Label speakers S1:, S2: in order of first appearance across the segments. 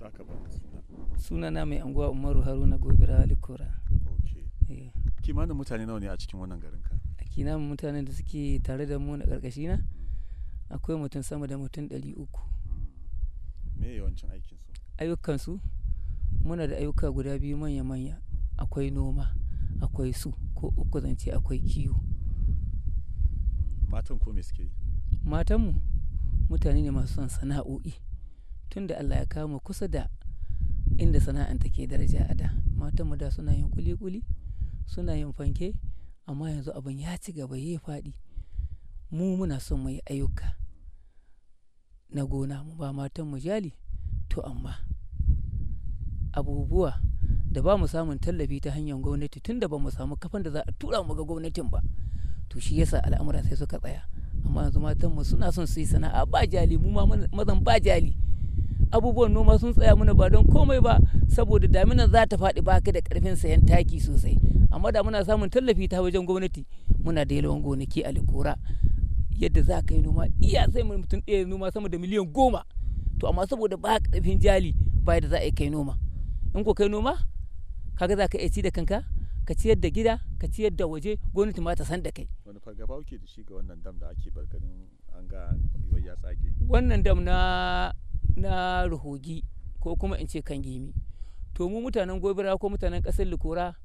S1: za ka ba mu suna
S2: sunana mai anguwa umaru haruna gobira alikora
S1: okay
S2: eh
S1: kimanin mutane nawa ne a cikin wannan garin ka
S2: a kina mutanen da suke tare da mu na karkashi na akwai mutum sama da mutum ɗari uku
S1: me yawancin aikin su
S2: ayyukansu muna da ayyuka guda biyu manya-manya akwai noma akwai su ko uku zance akwai kiwo
S1: matan ko me suke yi
S2: matanmu mutane ne masu son sana'o'i tun da allah ya kawo mu kusa da inda sana'an take daraja a da matanmu da suna yin kuli-kuli suna yin fanke amma yanzu abin ya ci gaba ya faɗi mu muna son mu yi ayyuka na gona mu ba matanmu jali to amma abubuwa da ba mu samun tallafi ta hanyar gwamnati tun da ba mu samu kafan da za a tura mu ga gwamnatin ba to shi yasa al'amura sai suka tsaya amma yanzu matanmu suna son su yi sana'a ba jali mu ma mazan ba jali abubuwan noma sun tsaya mana ba don komai ba saboda daminan za ta faɗi ba ka da ƙarfin sayan taki sosai amma da muna samun tallafi ta wajen gwamnati muna da yalwan gonaki a likora yadda za ka yi noma iya sai mutum ɗaya noma sama da miliyan goma to amma saboda ba ƙarfin jali ba da za a yi kai noma in ko kai noma kaga za ka iya ci da kanka ka ciyar da gida ka ciyar da waje gwamnati ma ta san da kai
S1: wani fargaba kuke da shi ga wannan dam da ake barganin an ga yiwuwar ya tsage
S2: wannan dam na na ruhogi ko kuma in ce kan gimi to mu mutanen gobira ko mutanen ƙasar likora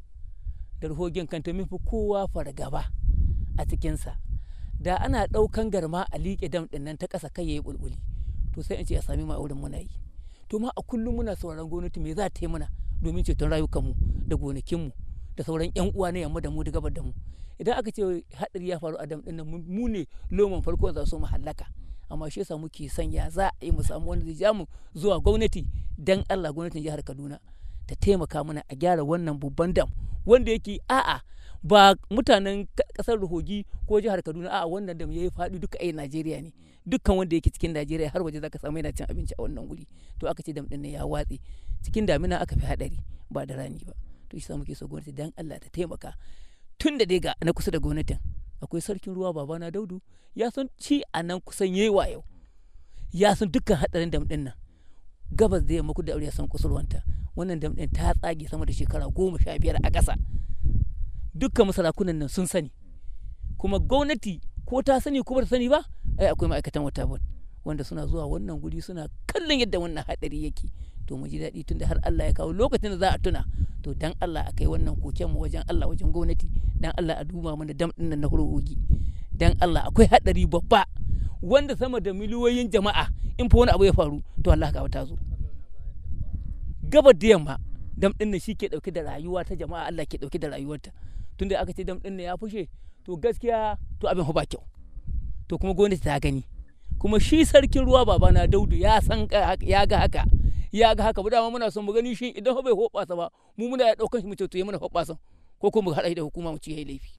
S2: da ruhogin kanta mun fi kowa fargaba a cikinsa da ana ɗaukan garma a liƙe dam ɗin nan ta ƙasa kai yayi bulbuli to sai in ce a sami ma wurin muna yi to ma a kullum muna sauraron gwamnati me za ta yi mana domin ceton rayukanmu da gonakinmu da sauran yan uwa na yamma da mu da gabar da mu idan aka ce hadari ya faru a dam din nan mu ne loman farko za su mu hallaka amma shi yasa muke son ya za a yi mu samu wanda zai ja mu zuwa gwamnati dan Allah gwamnatin jihar Kaduna ta taimaka mana a gyara wannan babban dam wanda yake a'a ba mutanen kasar Ruhogi ko jihar Kaduna a'a wannan dam yayi faɗi duka ai Najeriya ne dukkan wanda yake cikin Najeriya har waje zaka samu yana cin abinci a wannan guri to aka ce dam din ya watse cikin damina aka fi hadari ba da rani ba to shi muke so gwamnati dan Allah ta taimaka tun da dai ga na kusa da gwamnatin akwai sarkin ruwa babana daudu ya san ci a nan kusan yayi yau ya san dukkan hadarin dam din nan gabas da yamma da aure ya san kusurwanta wannan dam din ta tsage sama da shekara goma sha biyar a ƙasa dukkan masarakunan nan sun sani kuma gwamnati ko ta sani ko ba ta sani ba ai akwai ma'aikatan wata wanda suna zuwa wannan guri suna kallon yadda wannan hadari yake to mu ji daɗi tunda har Allah ya kawo lokacin da za a tuna to dan Allah a kai wannan koken mu wajen Allah wajen gwamnati dan Allah a duba mana dam din nan na hurugi dan Allah akwai hadari babba wanda sama da miliyoyin jama'a in fa wani abu ya faru to Allah ka ta zo gabar da yamma dam din nan ke dauke da rayuwa ta jama'a Allah ke dauke da rayuwarta tunda aka ce dam din nan ya fushe to gaskiya to abin ba kyau to kuma gwamnati ta gani kuma shi sarkin ruwa babana daudu ya san ya ga haka ya ga haka ba dama muna son mu gani shi idan bai hoɓasa ba mu muna ya ɗaukan shi mu ce to yi mana hoɓasan ko kuma mu haɗa da hukuma mu ci yayi laifi